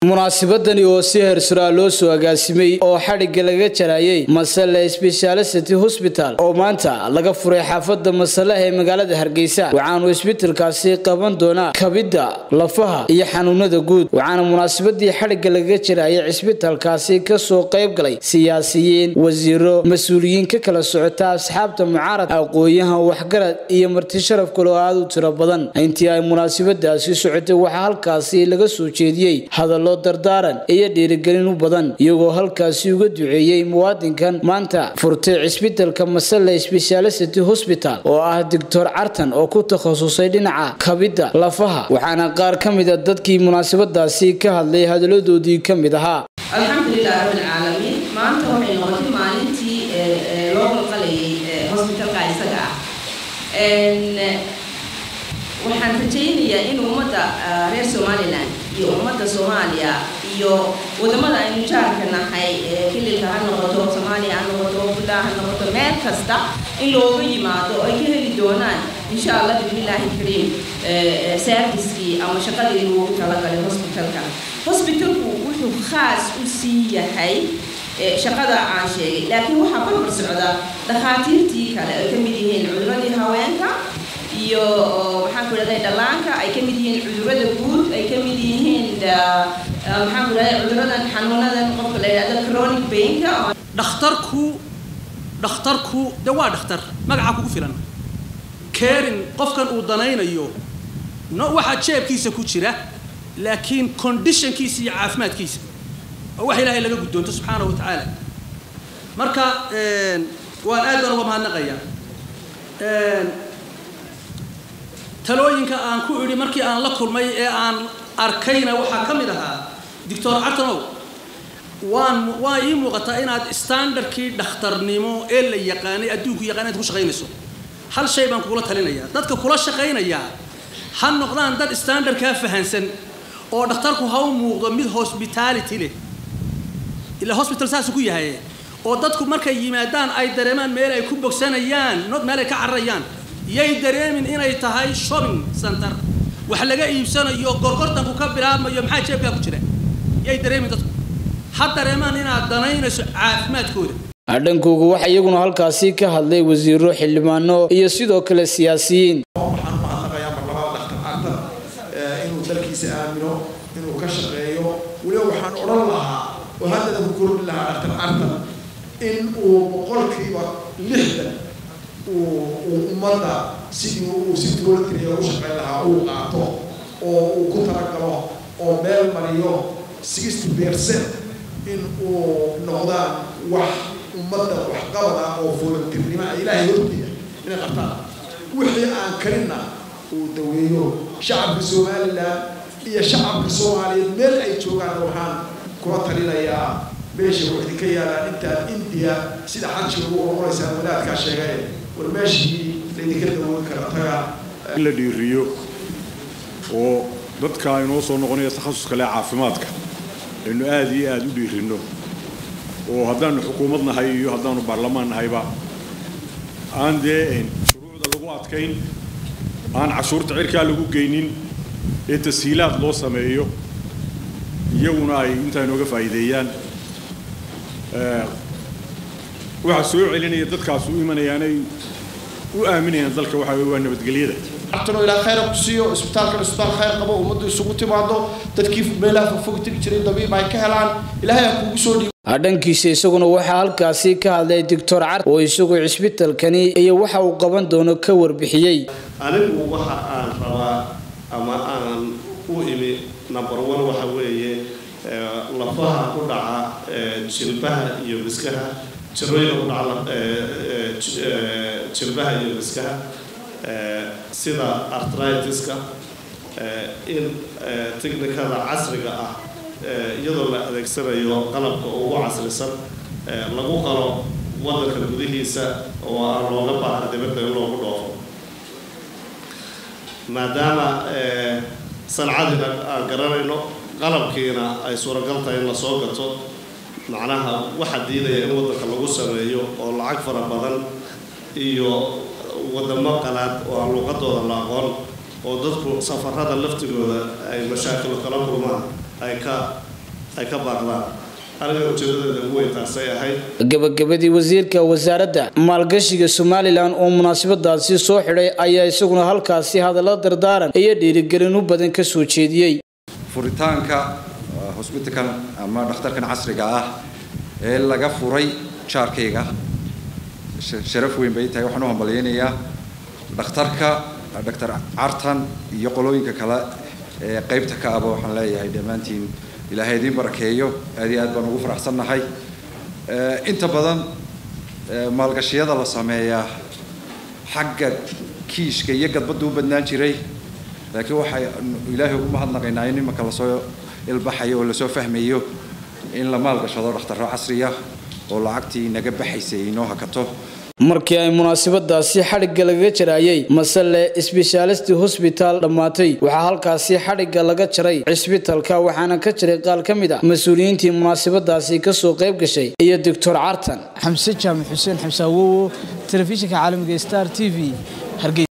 munaasabadani oo si heersuraa loo soo agaasimay oo xadhigga laga jarayay masale sbeshaality hosbital oo maanta laga furay xaafada masalaha ee magaalada hargeysa waxaanu isbitalkaasi qaban doonaa kabidda lafaha iyo xanuunada guud waxaana munaasabadii xadhigga laga jarayay cisbitalkaasi kasoo qayb galay siyaasiyiin wasiiro mas-uuliyiin ka kala socota asxaabta mucaarad aqooyahan waxgarad iyo marti sharaf kale oo aada u tiro badan intii ay munaasabadaasi socotay waxaa halkaasi laga soo jeediyey hadallo dardaaran iyo dhiirigelin u badan iyagoo halkaasi uga duceeyey muwaadinkan maanta furtay cisbitalka masale sbeshaality hosbital oo ah doctor cartan oo ku takhasusay dhinaca kabidda lafaha waxaana qaar ka mida dadkii munaasabadaasi ka hadlay hadaladoodii ka mid ahaa alxamdulilah rabbilcaalamiin maanta waxay noqotay maalintii loo qalqalayay hosbitalka isaga ah waxaan rajaynayaa in ummadda reer somalilan iyo ummadda soomaaliya iyo wadamada aynu jaarka nahay kililka ha noqoto soomaaliya ha noqoto buntland ha noqoto meel kasta in looga yimaado ay ka heli doonaan insha allah bismillaahi kariim servicekii ama shaqadii loogu talagalay hosbitalka hosbitalku wuxuu khaas u sii yahay shaqada aan sheegay laakiin waxaa barbar socda dhakhaatiirtii kale ay ka mid yihiin cuduradii haweenka iyo maxaan ku idhahday dhallaanka ay ka mid yihiin cudurada guud ay ka mid yihiin maxaan ku idhahday cuduradan xanuunadan qofka la yidhahdo chronic painka dhakhtarku dhakhtarku de waa dhakhtar magaca kugu filan kerin qofkan uu danaynayo no waxaa jeebkiisa ku jira laakiin conditionkiisa iyo caafimaadkiisa oo wax ilaahay laga guddoonto subxaanahu wa tacaala marka waan aad baan uga mahadnaqayaa talooyinka aan ku idhi markii aan la kulmay ee aan arkayna waxaa ka mid ahaa doctor cartanow waan waa ii muuqataa inaad standardkii dhakhtarnimo ee la yaqaanay adduunku yaqaan inaad ku shaqaynayso hal shay baan kugula talinayaa dadka kula shaqaynayaa ha noqdaan dad standardkaa fahansan oo dhakhtarku ha u muuqdo mid hospitality leh ilaa hospital saasu ku yahay oo dadku markay yimaadaan ay dareemaan meel ay ku bogsanayaan not meel ay ka cararayaan yay dareemin inay tahay shopping center wax laga iibsanayo gorgortanku ka bilaabmayo maxaa jeebkaa ku jira yay dareemin dadku ha dareemaan inaad danaynayso caafimaadkooda dhankooga waxaa iyaguna halkaasi ka hadlay wasiiro xildhibaano iyo sidoo kale siyaasiyiin waxaan mahadnaqayaa marlabaad dhakhtar cartan inuu dalkiisa aamino inuu ka shaqeeyo weliba waxaan odhan lahaa oo haddana ku kordhi lahaa dhakhtar cartan in uu boqolkiiba lixdan uu ummadda sidii uu si dowladkaliya u shaqayn lahaa uu qaato oo uu ku talagalo oo meel mariyo sixty percent in uu noqdaan wax ummadda waxqabad ah oo volunteernimo ah ilaahay hortiya inay qabtaan wixii aan karinna uu daweeyo shacabka somalilan iyo shacabka soomaaliyeed meel ay joogaan waxaan kula talinayaa meesha wax idinka yaalaan intaad indiya sida xajiga ugu oqonaysaan wadaadkaa sheegay war meeshii laydinka dawoon kara taga in la dhiiriyo oo dadka inoo soo noqonaya takhasuska leh caafimaadka aynu aada iyo aada u dhiirino oo haddaanu xukuumad nahay iyo haddaanu baarlamaan nahayba aan dee shuruucda lagu adkayn aan cashuurta cirkaa lagu geynin ee tashiilaad loo sameeyo iyaguna ay intaa inooga faa'iideeyaan waxaa soo celinaya dadkaas u imanayaanay u aaminayaan dalka waxa waa nabadgelyada cartano ilaa khayra ku siiyo isbitaalkan isbitaal khayr qabo ummaddu isugu timaado dadkii meelaha fogfog tegi jiray dabiib ay ka helaan ilaahay ha kugu soo dhiibo dhankiisa isaguna waxaa halkaasi ka hadlay doctor car oo isagu cisbitalkani iyo waxa uu qaban doono ka warbixiyey anigu waxa aan rabaa ama aan u imi number one waxa weeye lafaha ku dhaca jilbaha iyo miskaha jirooyinka ku dhaca jilbaha iyo miskaha sida artritiska in technikada casriga ah iyadoo la adeegsanayo qalabka ugu casrisan lagu qalo waddanka gudihiisa oo aan looga baahan dibadda in loogu dhoofo maadaama sancadina aan garanayno qalabkiina ay suuragal tahay in lasoo gato macnaha waxaa diidaya in waddanka lagu sameeyo oo lacag fara badan iyo wadamo qalaad oo aan luuqadooda la aqoon oo dadku safarada laftigooda ay mashaakil kala kulmaan ay ka ay ka baaqdaan aniga ujeedadeeda ugu weyn taasay ahayd gabagabadii wasiirka wasaaradda maalgashiga somalilan oo munaasabadaasi soo xidhay ayaa isaguna halkaasi hadallo dardaaran iyo dhiirigelin u badan ka soo jeediyey furitaanka hosbitalkan ama dhakhtarkan casriga ah ee laga furay jaarkayga sharaf weyn bay tahay waxaan u hambalyaynayaa dhakhtarka doctor cartan iyo qolooyinka kale ee qaybta ka aba waxaan leeyahay dhammaantiin ilaahay idiin barakeeyo aad iyo aad baan ugu faraxsannahay inta badan maalgashiyada la sameeyaa xagga kiishka iyo gadbadda u badnaan jiray laakiin waxay ilaahay ugu mahadnaqaynaa in imanka lasoo ilbaxayo oo lasoo fahmayo in la maalgashado dhakhtarro casriya oo lacagtii naga baxaysay inoo hakato markii ay munaasabadaasi xadhigga lagaga jaraayay masale sbeshaalist hosbitaal dhammaatay waxaa halkaasi xadhigga laga jaray cisbitalka waxaana ka jiray qaal ka mid ah mas-uuliyiintii munaasabadaasi kasoo qayb gashay iyo doctor cartan xamse jaamac xuseen xamsaawowo telefishinka caalamiga star t v hargeysa